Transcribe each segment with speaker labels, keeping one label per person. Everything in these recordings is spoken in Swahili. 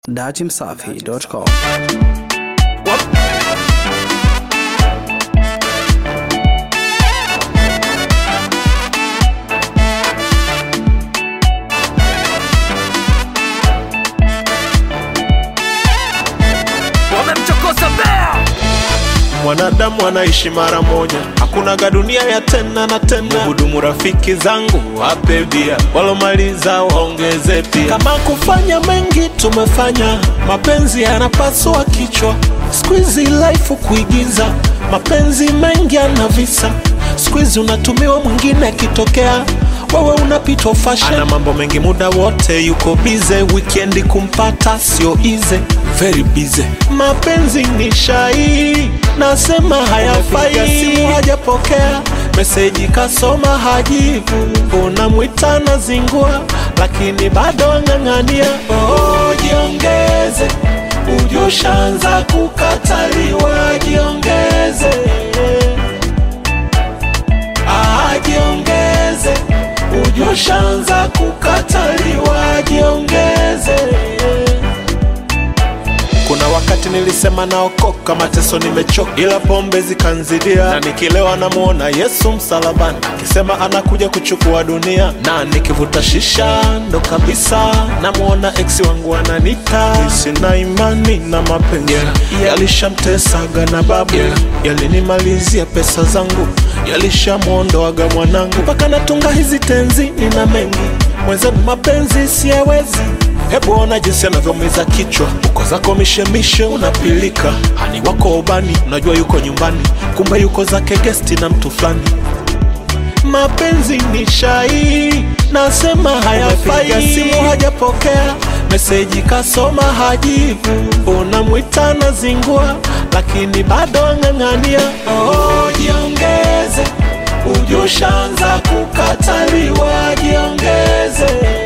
Speaker 1: Datimsafi.com.
Speaker 2: wamemchokoza bea
Speaker 3: mwanadamu anaishi mara moja, hakunaga dunia ya tena na tena. Hudumu rafiki zangu wape bia, walomaliza waongeze pia. Kama kufanya mengi tumefanya, mapenzi yanapasua kichwa. Squeezy life kuigiza, mapenzi mengi yana visa. Squeezy unatumiwa mwingine akitokea wewe unapitwa fashion. Ana mambo mengi muda wote yuko bize, weekend kumpata sio easy, very busy. Mapenzi ni shai, nasema hayafai. Simu hajapokea meseji, kasoma hajibu, unamwita na zingua, lakini bado ang'ang'ania. Oh, jiongeze, ujushaanza kukataliwa, jiongeze Ah, jiongeze, ujushaanza kukataliwa, jiongeze. Kuna wakati nilisema naokoka, mateso nimechoka, ila pombe zikanzidia, na nikilewa namuona Yesu msalabani akisema anakuja kuchukua dunia, na nikivuta shisha ndo kabisa namuona ex wangu ananita. Sina imani na mapenzi yalishamtesaga na babu, yalinimalizia pesa zangu, yalishamwondoaga mwanangu, mpaka natunga hizi tenzi, nina mengi mwenzenu, mapenzi siyawezi Hebu ona jinsi anavyoumiza kichwa, uko zako mishemishe, unapilika hani wako ubani, unajua yuko nyumbani, kumbe yuko zake gesti na mtu fulani. Mapenzi ni shai, nasema hayafai. Simu hajapokea meseji, kasoma hajibu, unamwita na zingua, lakini bado ang'ang'ania. Oh, jiongeze, ujushaanza kukataliwa, jiongeze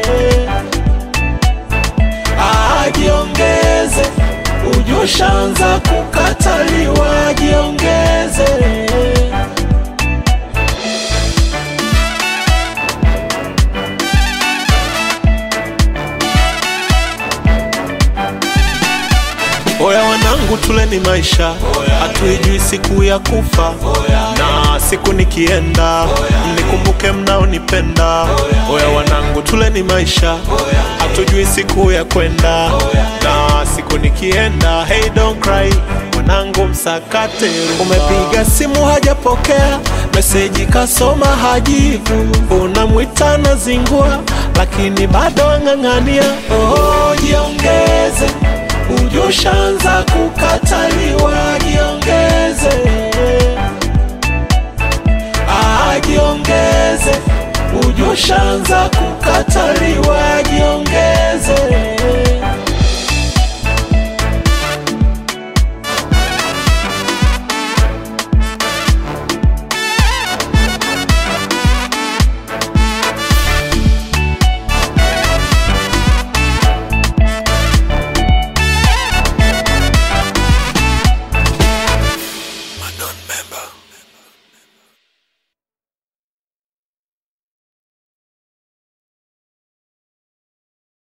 Speaker 3: Ah, jiongeze, ujushaanza kukataliwa, jiongeze. Oya wanangu, tuleni maisha, hatuijui siku ya kufa, na siku nikienda mnikumbuke mnaonipenda. Oya wanangu, tuleni maisha, hatujui siku ya kwenda, na siku nikienda. Hey, don't cry mwanangu, msakate. Umepiga simu hajapokea, meseji kasoma hajibu, unamwita na zingua, lakini bado ang'ang'ania. Oh, jiongeze ujushaanza kukataliwa, jiongeze. Ah, jiongeze, ujushaanza kukataliwa, jiongeze.